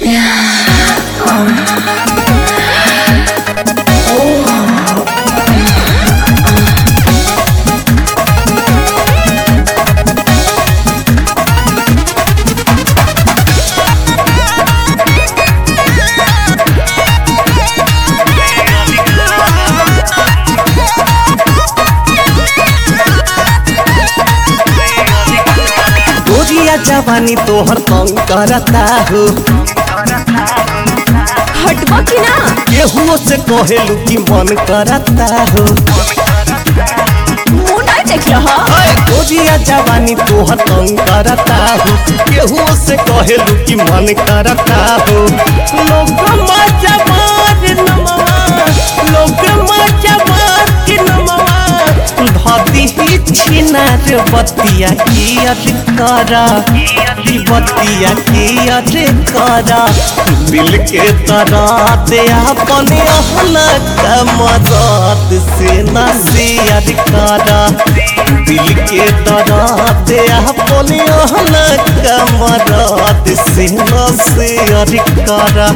गोरिया जवानी तोहर तंग करता हो हटबा की ना केहुओ से कहेलू कि मन करता हो मुंह नहीं देख रहा हाय गोरिया जवानी तोहर तंग करता हो केहुओ से कहेलू कि मन करता हो लोग मजा मार नमवा लोग मजा मार के नमवा धदी ही छिनार बतिया की अर करा की बतिया की अर करा दिल के तरह दे अपने अहला कमरत से नसीहत करा दिल के तरह दे अपने अहला कमरत से नसीहत करा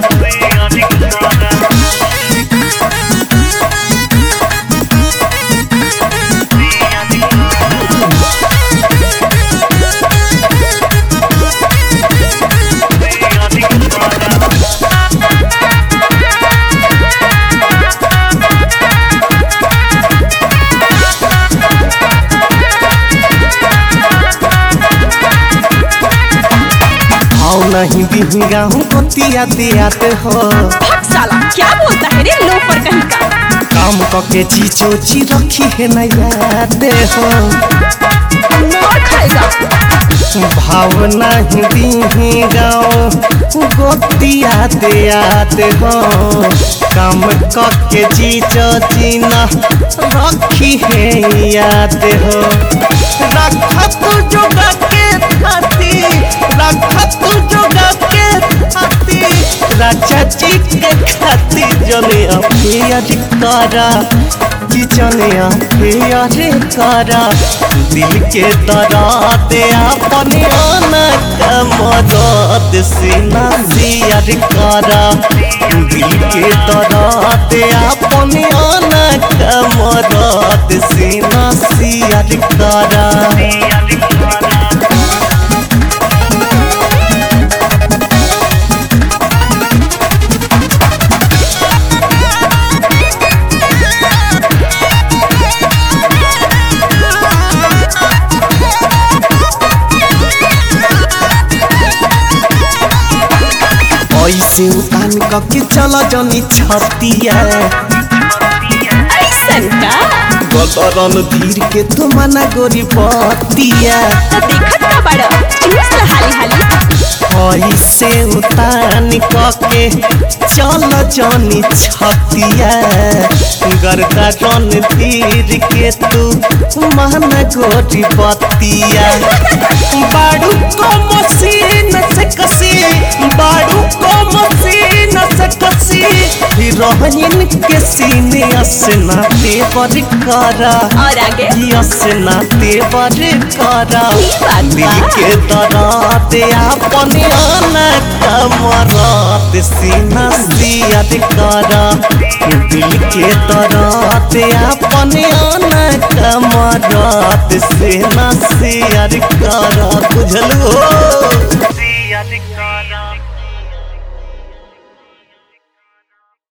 आओ नहीं दिन गाँव बतिया दियाते हो भग साला क्या बोलता है रे लोफर कहीं का काम कके चीचो ची रखी है न याद हो मार खाएगा भावना हिंदी गाँव गोतिया दियात हो काम कके चीचो चीना रखी है याद हो रखा तू जोगा के थाती रखा तू जोगा के थाती राजा जी के खाती जने अफेयर करा कि जने अफेयर करा दिल के दरा दे अपने आना कमरत से नसीहत करा दिल के दरा दे अपने आना कमरत से नसीहत करा ऐसे उतान कके चल जनी छतिया ऐसन का गदरन धीर के तो मना गोरी बतिया तो देखत का बड़ा चूस ला हाली हाली ऐसे उतान कके चल जनी छतिया गरका जन धीर के तू मना गोरी बतिया बाड़ू को मशीन से कसी बाड़ू को मशीन से कसी हिरोइन के सीने असना देवर करा और आगे असना देवर करा ई बात दिल बा। के दरा दे अपने आना कमरात सीना सियाद करा दिल के दरा दे अपने आना कमरात सीना सियाद करा बुझल हो